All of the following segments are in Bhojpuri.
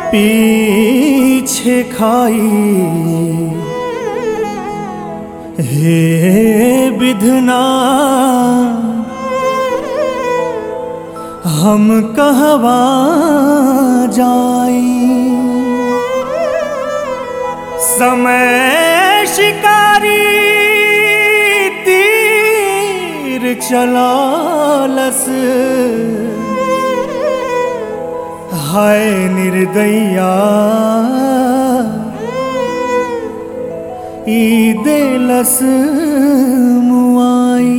पीछे खाई हे विधना हम कहवा जाई समय शिकारी तीर चलालस हाय निर्दैया ई देलस मुआई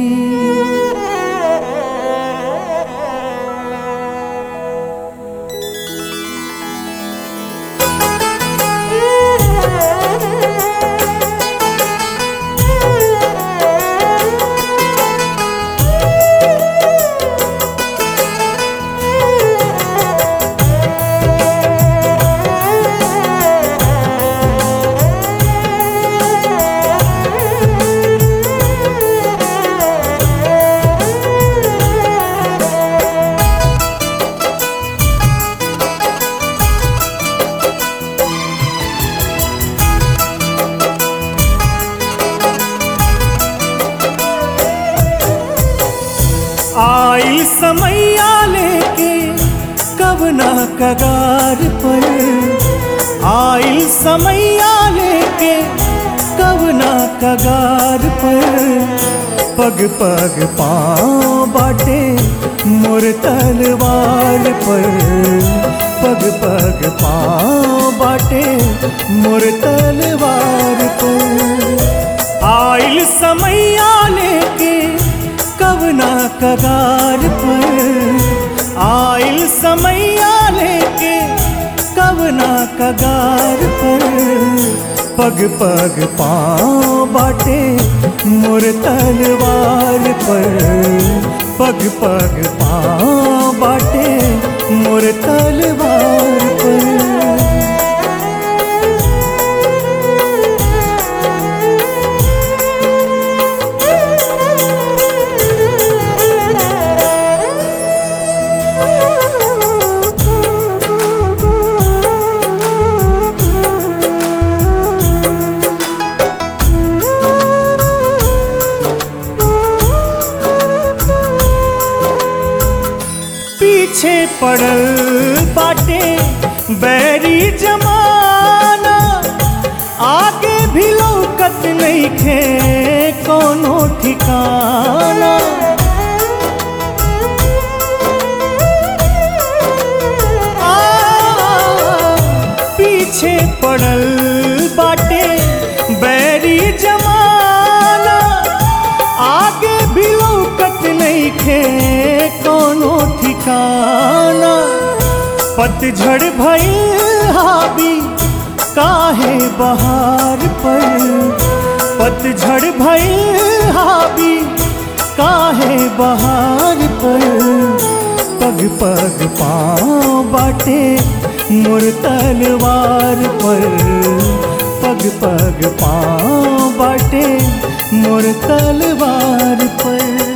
आइल समैया लेके कवना कगार पर आइल समैया लेके कवना कगार पर पग पग पाँव बाटे मोर तलवार पर पग पग पाँव बाटे मोर तलवार पर आइल समैया लेके कवना कगार पर आइल समैया लेके कवना कगार पर पग पग पाँव बाटे मोर तलवार पर पग पग पाँव बाटे मोर तलवार पर पीछे पड़ल बाटे बैरी जमाना आगे भी लौकत नहीं खे कोनो ठिकाना आ, पीछे पड़ल बाटे बैरी जमाना आगे भी लौकत नहीं खे कोनो ठिकाना पतझड़ भइल हावी काहे बहार पर पतझड़ भइल हावी काहे बहार पर पग पग पाँव बाटे मोर तलवार पर पग पग पाँव बाटे मोर तलवार पर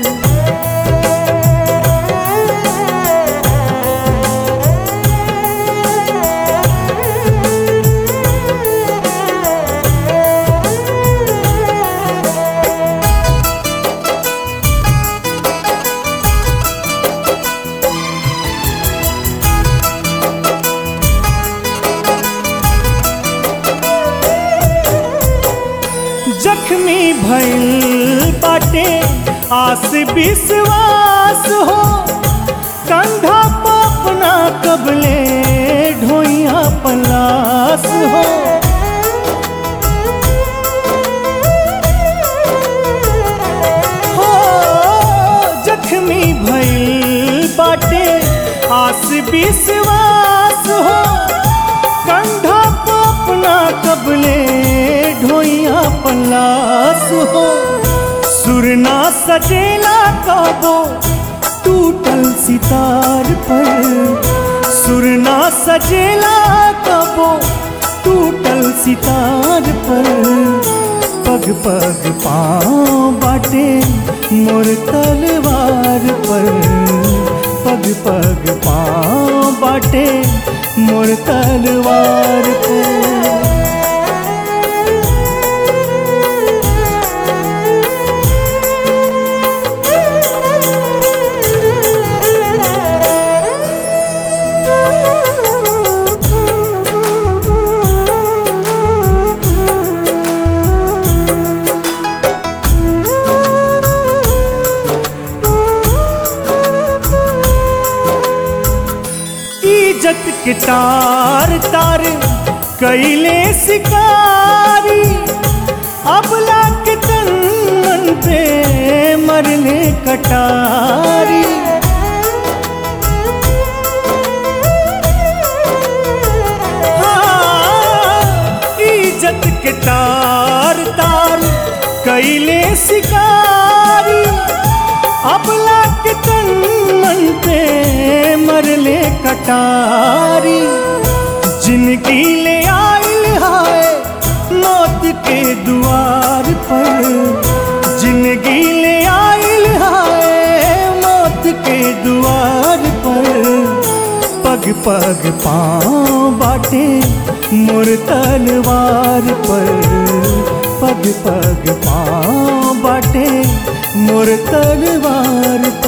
जख्मी भइल बाटे आस विश्वास हो कंधा पापना कबले ढोइया पलास हो हो जख्मी भइल बाटे आस विश्वास हो कंधा पापना कबले ढोइया पलास हो सुरना सजेला काबो टूटल सितार पर सुरना सजेला कबो टूटल सितार पर पग पग पाँव बाटे मोर तलवार पर पग पग पाँव बाटे मोर तलवार पर इज्जत के तार तार कैले शिकारी अबला के तन मन पे मरले कटारी हाँ, इज्जत के तार तार कैले शिकारी अबला के तन मन पे मरले कटारी जिनकी ले आइल हाय मौत के द्वार पर जिंदगी ले आइल हाय मौत के द्वार पर पग पग पाँव बाटे मोर तलवार पर पग पग पाँव बाटे मोर तलवार